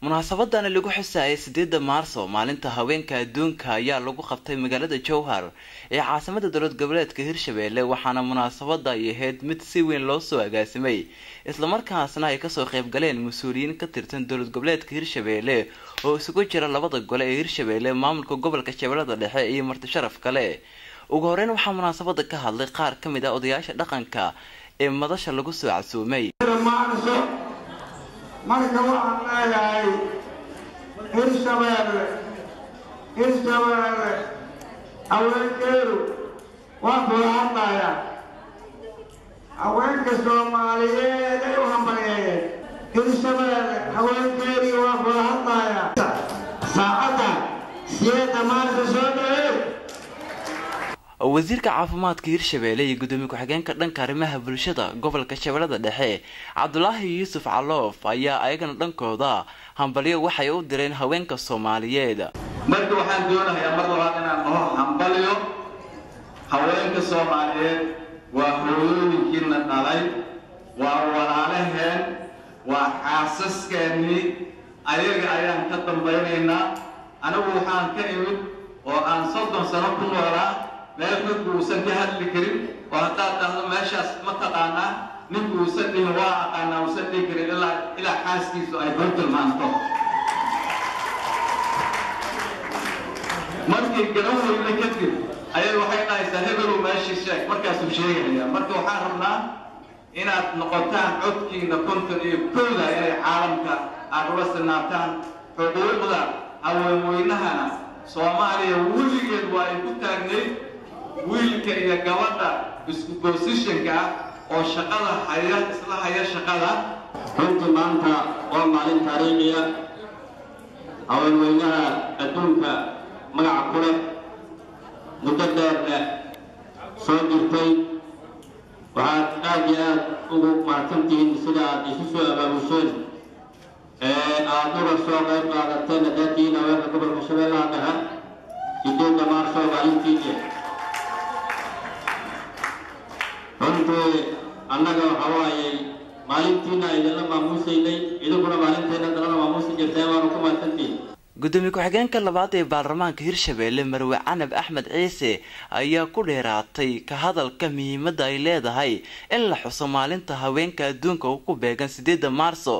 munaasabadani lagu xusayay sideeda maarso maalinta haweenka adduunka ayaa lagu qabtay magaalada jowhar ee caasimada dowlad goboleedka hirshabelle waxaana munaasabada ay ahayd mid si weyn loo soo agaasimay islamarkaasna ay kasoo qayb galeen mas-uuliyiin ka tirsan dowlad goboleedka hirshabelle oo isugu jira labada gole ee hirshabelle maamulka gobolka shabeellada dhexe iyo marti sharaf kale ugu horeyn waxaa munaasabada ka hadlay qaar ka mid ah odayaasha dhaqanka ee madasha lagu soo casuumay marka waxaan leeyahay hirshabeelle hirshabeelle haweenkeedu waa kula hadlaya haweenka soomaaliyeed ay u hambalyeeyeen hirshabeelle haweenkeedii waa kula hadlaya saacadda siyeeda maarta soo dhaweey wasiirka caafimaadka hirshabelle iyo gudoomiye ku-xigeenka dhanka arrimaha bulshada gobolka shabeellada dhexe cabdulaahi yuusuf caloof ayaa ayagana dhankooda hambalyo waxay u direen haweenka soomaaliyeed marka waxaan doonayaa mar labaad inaan dhaho hambalyo haweenka soomaaliyeed waa hooyooyinkiina dhalay waa walaalaheen waa xaasaskeenii ayaga ayaan ka dambaynaynaa anigu waxaan ka imid oo aan soddon sano ku noolaa meel ninku uusan ka hadli karin oo haddaad dhahdo meeshaas ma taqaanaa ninku uusan dhihin waa aqaanaa uusan dhihi karin ilaa ilaa xaaskiisu ay hor tilmaanto markii garan weyne kadib ayay waxay dhahaysaa hebelow meeshii sheeg markaasuu sheegaya marka waxaan rabnaa inaad noqotaan codkiina konton iyo kowda inay caalamka aad ula sinaataan xuquuqda haweenweynahana soomaaliya weligeed waa ay ku taagnayd wiilka iyo gabadha isku bosishanka ah oo shaqada haya isla haya shaqada runtii maanta waa maalin taariikhiya haweenweynaha adduunka magaca ku leh muddo dheerna soo jirtay waxaad aad iyo aad ugu mahadsantihiin sida aad isu soo abaabusheen ee aad uga soo qayb qaadateen haddaatihiin haweenka gobolka shabeellaha dhexe sideedda maarso maalintiini runtii annaga waxa waayey maalintiina idinla maamuusaynay idinkuna maalinteenna dalana maamuusi jirteen waanu ku mahadsantihiin gudoomiye ku-xigeenka labaad ee baarlamaanka hirshabelle marwe canab axmed ciise ayaa ku dheeraatay ka hadalka muhiimadda ay leedahay in la xuso maalinta haweenka adduunka oo ku beegan sideedda maarso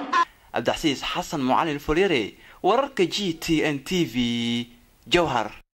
cabdixasiis xasan mucalin fulyare wararka g t n t v jowhar